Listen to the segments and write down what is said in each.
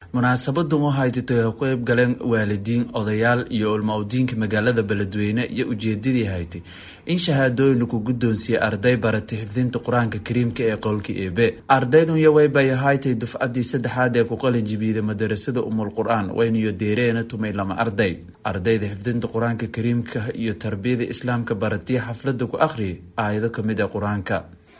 munaasabadan waxay titay ku qeyb galeen waalidiin odayaal iyo ulma-udiinka magaalada beledweyne iyo ujeedadii haytay in shahaadooyin ku guddoonsiiyey arday baratay xifdinta qur-aanka kariimka ee qowlka eebe ardaydun yawaybay haytay dufcadii saddexaad ee ku qalin jibiiday madarasada umul qur-aan waynayo deereena tumay lama arday ardayda xifdinta qur-aanka kariimka iyo tarbiyada islaamka baratiya xaflada ku akhriyay aayado kamid ee qur-aanka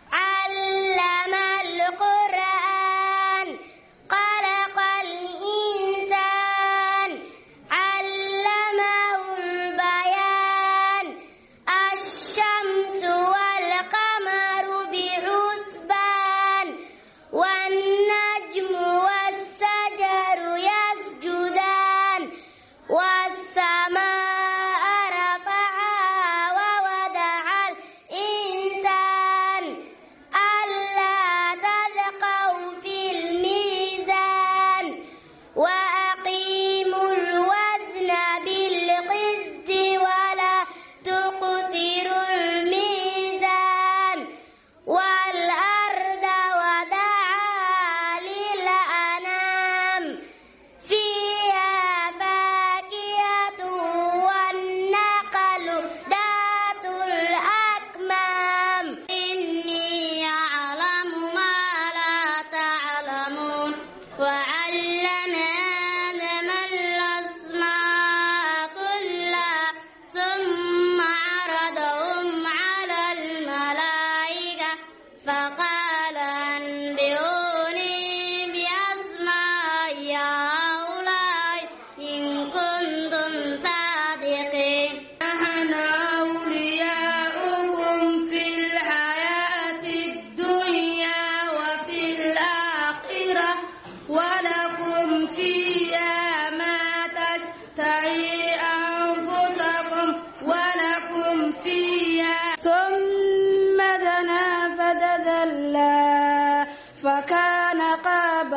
فكان قاب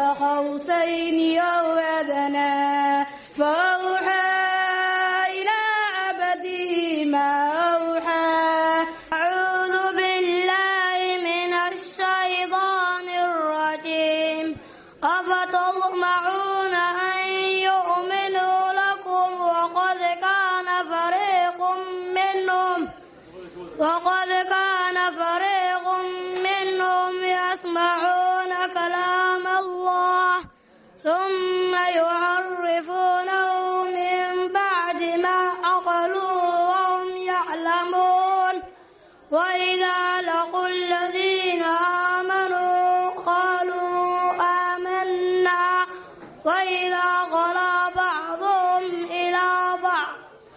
قوسين أو أدنى فأوحى إلى عبده ما أوحى أعوذ بالله من الشيطان الرجيم أفتطمعون أن يؤمنوا لكم وقد كان فريق منهم وقد كان فريق منهم يسمعون كلام الله ثم يعرفونه من بعد ما عقلوا وهم يعلمون وإذا لقوا الذين آمنوا قالوا آمنا وإذا خلا بعضهم إلى بعض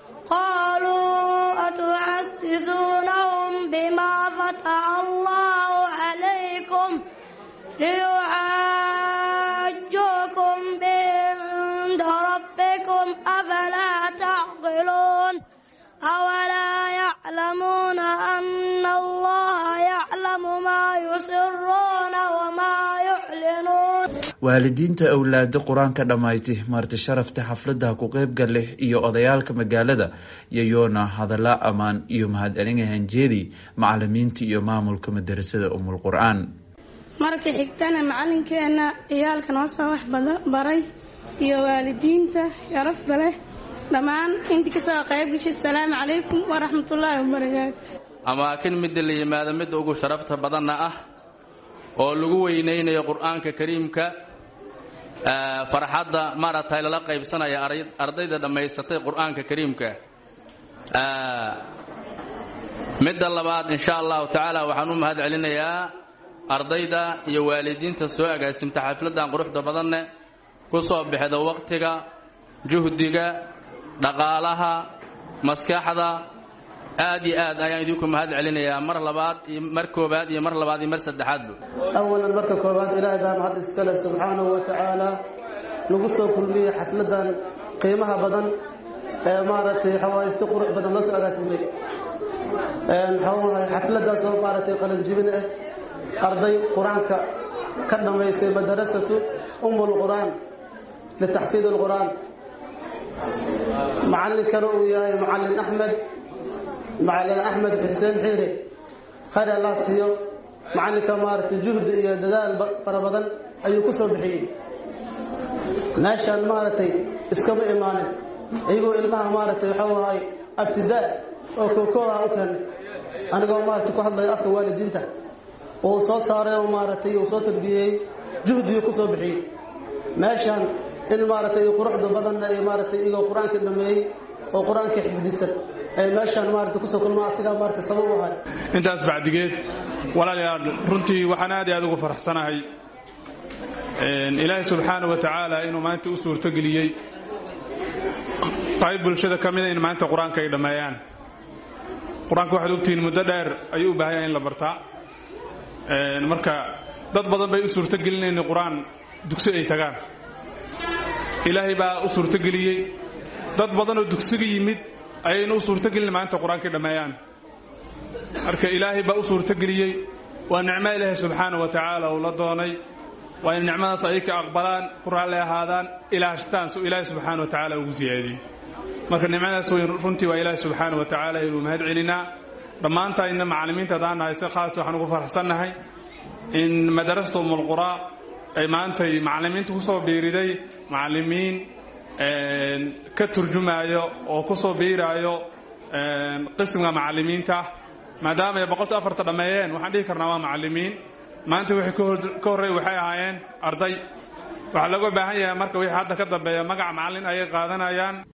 قالوا أتحدثونهم بما فتح الله عليكم ليحاجوكم به عند ربكم أفلا تعقلون أولا يعلمون أن الله يعلم ما يسرون وما يعلنون waalidiinta awlaada qur-aanka dhammayti marti sharafta xafladaha ku qeybgal leh iyo odayaalka magaalada yayoona hadalla ammaan iyo mahadcelin hanjeedi macalimiinta iyo maamulka madarasada umul qur-aan marka xigtana macalinkeena ciyaalka noo soo wax baray iyo waalidiinta sharafta leh dhammaan intii kasoo qayb gashay asalaamu calaykum waraxmatullaahi wabarakaatu amaakin midda la yimaado midda ugu sharafta badanna ah oo lagu weynaynayo qur-aanka kariimka farxadda maaragtay lala qaybsanaya ardayda dhammaysatay qur-aanka kariimka midda labaad insha allahu tacaala waxaan u mahad celinayaa ardayda iyo waalidiinta soo agaasimta xafladdan quruxda badanne ku soo bixda waqtiga juhdiga dhaqaalaha maskaxda aad iyo aad ayaan idinku mahad celinayaa mar labaad iyo mar koobaad iyo mar labaad iyo mar saddexaadba awalan marka koobaad ilaahay baa mahad iskale subxaanahu wa tacaala nagu soo kulmiyey xafladan qiimaha badan ee maaragtay xawaaye si qurux badan loo soo agaasimay xawahay xafladaas oo maaragtay qalanjibin ah arday qur-aanka ka dhammaysay madarasatu umul qur-aan litaxfiid alqur-aan macallinkana uu yahay macallin axmed macallin axmed xuseen xiire khayr allah siiyo macallinka maaragtay juhdi iyo dadaal fara badan ayuu ku soo bixiyey meeshaan maaragtay iskama imaanin iyagoo ilmaha maaragtay waxuu ahay abtidaa oo kookoo ah u keenay anigoo maaragtay ku hadlayo afka waalidiinta uu soo saaray oo maaragtay uu soo tarbiyeyey juhdiyo ku soo bixiyey meeshaan in maaragtay quruxda badanna iyo maaragtay iyagoo qur-aanka dhameeyey oo qur-aanka xifdisan ay meeshaan maaragtay kusoo kulmaa asigaa maaragtay sabab u ahay intaas bacdigeed walaalayaal runtii waxaan aad iyo aad ugu faraxsanahay ilaahay subxaana wa tacaala inuu maanta u suurtogeliyey qayb bulshada ka mida in maanta qur-aanka ay dhammeeyaan qur-aanka waxaad ogtihiin muddo dheer ayuu u baahanya in la bartaa marka dad badan bay u suurtogelinayna qur-aan dugsi ay tagaan ilaahay baa u suurtogeliyey dad badanoo dugsiga yimid ayayna u suurtogelin maanta qur-aankay dhammeeyaan marka ilaahay baa u suurtogeliyey waa nicmo ilaahay subxaana wa tacaala uu la doonay waa in nicmadaas ay ka aqbalaan ku raalli ahaadaan ilaashtaan soo ilaahay subxaana wa tacaala ugu siyaadiyey marka nicmadaas weyn runtii waa ilaahay subxaana wa tacaala inuu mahad celinaa dhammaantaa inna macallimiinta haddaan nahay si khaas waxaan ugu faraxsannahay in madarasata umulquraa ay maantay macallimiinta ku soo biiriday macallimiin ka turjumaayo oo ku soo biiraayo qismiga macallimiinta maadaama ay boqolta afarta dhammeeyeen waxaan dhihi karnaa waa macallimiin maanta wixii ka horreey waxay ahaayeen arday waxaa looga baahan yahay marka wixii hadda ka dambeeya magaca macallin ayay qaadanayaan